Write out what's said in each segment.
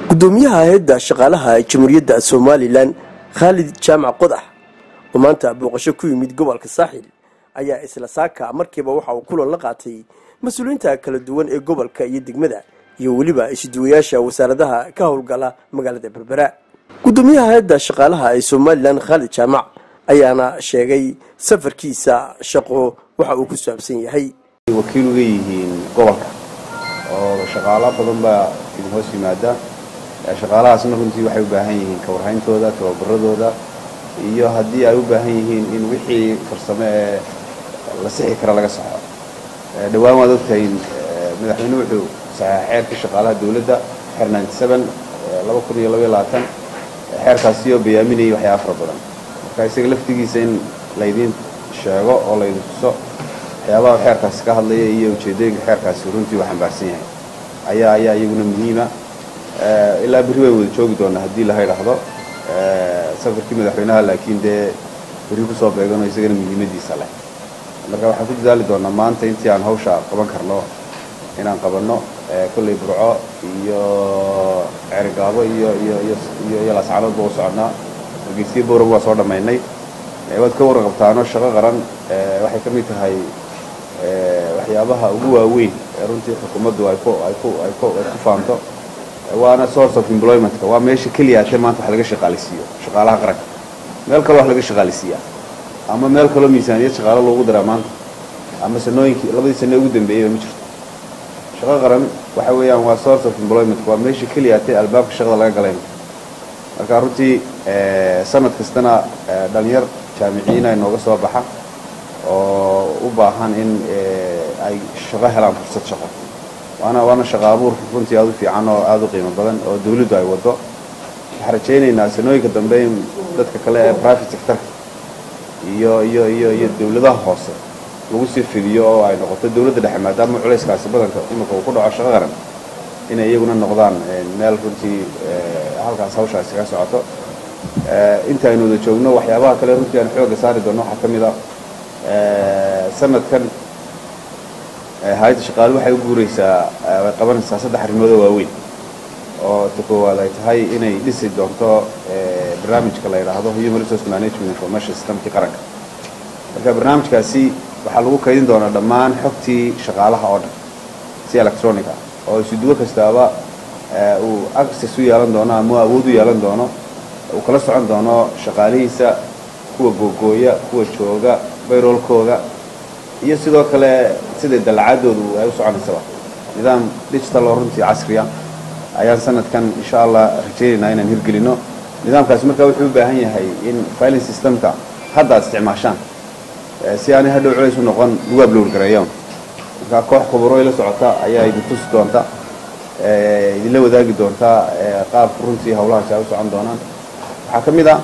gudoomiyaha hay-adda shaqaalaha jamhuuriyadda somalilan khaalid jaamac qodax oo maanta booqasho ku yimid gobolka saaxil ayaa isla saaka markiiba waxa uu kulan la qaatay mas-uuliyiinta kala duwan ee gobolka iyo degmada iyo weliba isduwayaasha wasaaradaha ka howlgala magaalada berbera gudoomiyaha hay-adda shaqaalaha ee somalilan khaalid jaamac ayaana sheegay safarkiisa shaqo waxa uu ku saabsan yahay wakiil uga yihiin gobolka oo shaqaalo badan baa idin hoos yimaada shaqaalahaasna runtii waxay u baahan yihiin kawarhayntooda tababaradooda iyo haddii ay u baahan yihiin in wixii farsamo ee la sixi kara laga saxo dhowaan waad ogtahay madaxweyne wuxuu saxeex xeerkii shaqaalaha dowladda xeer laba kun iyo labaiyo labaatan xeerkaasioo bayaaminayay waxyaaba fara badan marka isaga laftigiisa in laydiin sheego oo laydin tuso waxyaabaha xeerkaasi ka hadlaya iyo ujeedooyinka xeerkaasi runtii uu xambaarsan yahay ayaa ayaa iyaguna muhiima ilaa berri way wada joogi doonaa haddii laha idhaahdo safarkii madaxweynaha laakiin dee berri kusoo beeganoo isagana muhiimadiisa leh marka waxaan ku dadaali doonaa maanta intii aan hawsha qaban karno inaan qabanno kolley burco iyo ceerigaabo iyo iyo iyo iyo laascanoodba u soconnaa hargeysiyo bowrab waa soo dhammaynay waad ka warqabtaano shaqo qaran waxay ka mid tahay waxyaabaha ugu waaweyn ee runtii xukuumaddu ay ku ay ku ay ku ay ku faanto waana source of employmentka waa meesha keliya atee maanta wax laga shaqaalisiiyo shaqaalaha qaranka meel kaloo wax laga shaqaalisiiyaa ama meel kaloo miisaaniyad shaqaalo loogu daraa maanta ama sanooyinkii labadii sane ugu dambeeyeyba ma jirto shaqo qaran waxa weeyaan waa source of employment waa meesha keliya atee albaabka shaqada laga galayna marka runtii sanad kastana dhalinyar jaamiciyiin ay nooga soo baxa oo u baahan in ay shaqo helaan fursad shaqo waana waana shaqo abuur runtii aada u fiican oo aada u qiimo badan oo dawladdu ay waddo waxaan rajaynaynaa sanooyinka dambe in dadka kale ee private sectorka iyo iyo iyo iyo dawladaha hoose lagu sii fidiyo oo ay noqoto dawladda dhexe maadaama culayskaasi badanka iminka uu ku dhaco shaqo qaran inay iyaguna noqdaan meel runtii halkaas hawshaasi ka socoto inta aynu wada joogno waxyaabaha kale runtii aan xooga saari doonno waxaa ka mid a sanadkan hay-adda shaqaale waxay u guuraysaa way qabanaysaa saddex arrimoodoo waaweyn oo ta koowaad ay tahay inay dhisi doonto barnaamijka la yidhaahdo human resource management information systemkii qaranka marka barnaamijkaasi waxaa lagu kaydin doonaa dhammaan xogtii shaqaalaha oo dhan si electronic ah oo isuduwo kastaaba uu access u yeelan doono ama awood u yeelan doono uu kala socon doono shaqaalihiisa kuwa googooya kuwa jooga bayroolkooda iyo sidoo kale sida dalcaadoodu ay u soconaysaba nidaam digital oo runtii casriya ayaan sanadkan insha allah rajaynaynaa inaan hirgelino nidaamkaasi markaa wuxuu u baahan yahay in filing systemka hadda ad isticmaashaan si aanay hadhow culays u noqon lagu ablowr gareeyoon markaa koox khuburo ila socota ayaa idin tusi doonta idinla wadaagi doontaa qaabka runtii hawlahaasi ay u socon doonaan waxaa ka mid a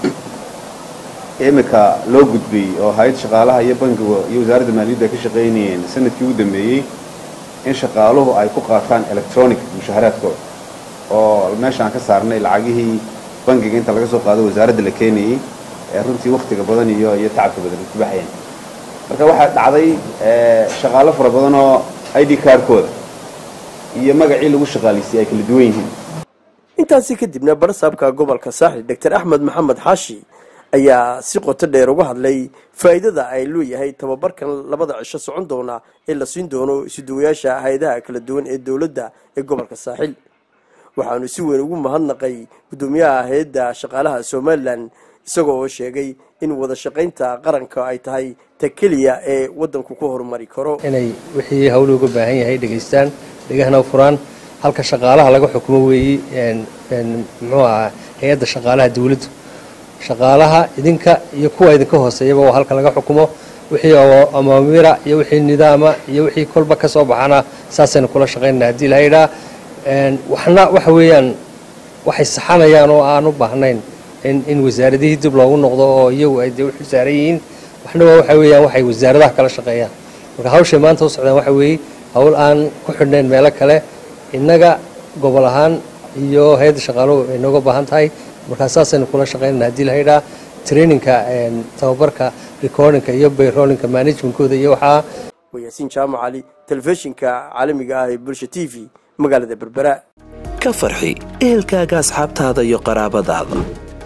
imika loo gudbiyey oo hay-ad shaqaalaha iyo bankiga iyo wasaaradda maaliyaddu ay ka shaqaynayeen sanadkii ugu dambeeyey in shaqaaluhu ay ku qaataan electronic mushaharaadkooda oo meeshaan ka saarnay lacagihii bankiga inta laga soo qaado wasaaradda la keenayey ee runtii waktiga badan iyo iyo tacabka badan ay ku baxayeen marka waxaa dhacday shaqaalo fara badan oo i d kaarkooda iyo magacii lagu shaqaalisiiyey ay kala duwan yihiin intaasi kadibna barsaabka gobolka saaxil doctor axmed maxamed xaashi ayaa si qoto dheer uga hadlay faa'iidada ay leeyahay tababarkan labada cisho socon doona ee la siin doono isuduwayaasha hay-adaha kala duwan ee dowladda ee gobolka saaxil waxaanu si weyn ugu mahadnaqay guddoomiyaha hay-adda shaqaalaha somalilan isagoo oo sheegay in wada shaqaynta qaranka ay tahay ta keliya ee waddanku ku horumari karo inay wixii hawlu uga baahan yahay dhegaystaan dhegahna u furaan halka shaqaalaha laga xukumo weeyi muxuu ahaa hay-adda shaqaalaha dawladdu shaqaalaha idinka iyo kuwa idinka hooseeyaba waa halka laga xukumo wixii amaamira iyo wixii nidaama iyo wixii kolba ka soo baxana saasaynu kula shaqaynana haddii la yidhaa waxna waxa weeyaan waxay saxanayaan oo aan u baahnayn in in wasaaradihii dib loogu noqdo oo iyagu ay dee u xilsaaran yihiin waxna waa waxa weeyaan waxay wasaaradaha kala shaqeeyaan marka hawshay maanta u socdaan waxa weeye hawl aan ku xidhnayn meelo kale innaga gobol ahaan iyo hay-adda shaqaaluhu ay nooga baahan tahay markaa saasaynu kula shaqaynana haddii la yidhaa traininka tababarka recordinka iyo bayrolinka managementkooda iyo waxaa waa yaasiin jaamac cali telefishinka caalamiga ah ee bulsha t v magaalada berbera ka farxi ehelkaaga asxaabtaada iyo qaraabadaada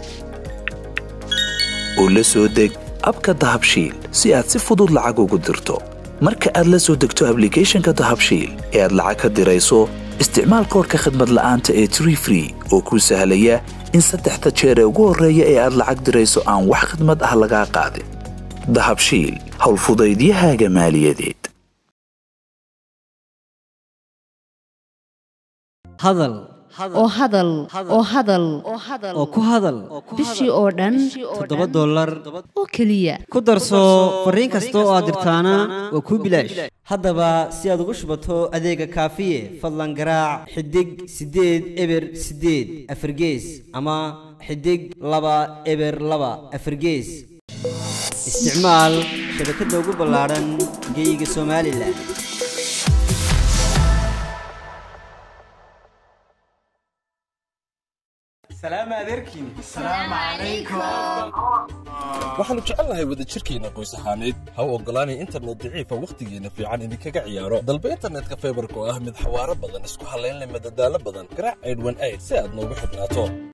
oo la soo deg abka dahabshiil si aad si fudud lacag ugu dirto marka aad la soo degto ablicathonka dahabshiil ee aad lacag ka dirayso isticmaal koorka khadmad la'aanta ee tree free oo kuu sahlaya in saddexda jeer ee ugu horreeya ee aad lacag dirayso aan wax khadmad ah lagaa qaadin dahabshiil howlfudaydiyahaaga maaliyadeed hadal oo hadal oo hadal oo ku hadal bishii oo dhan toddoba dollar oo keliya ku darso fariin kasta oo aad dirtaana waa kuu bilaash haddaba si aad ugu shubato adeega kaafiye fadlan garaac xidig siddeed eber siddeed afargees ama xidig laba eber laba afargees isticmaal shabakadda ugu ballaadhan geyga somalilan waxaannu jecelnahay wadajirkeenna qoys ahaaneed ha u oggolaanay internet daciifa wakhtigeenna fiican idinkaga ciyaaro dalba internetka faybarka oo ah mid xawaaro badan isku hallayn leh madadaalo badan garaac aydhwan ayd si aad noogu xidhnaato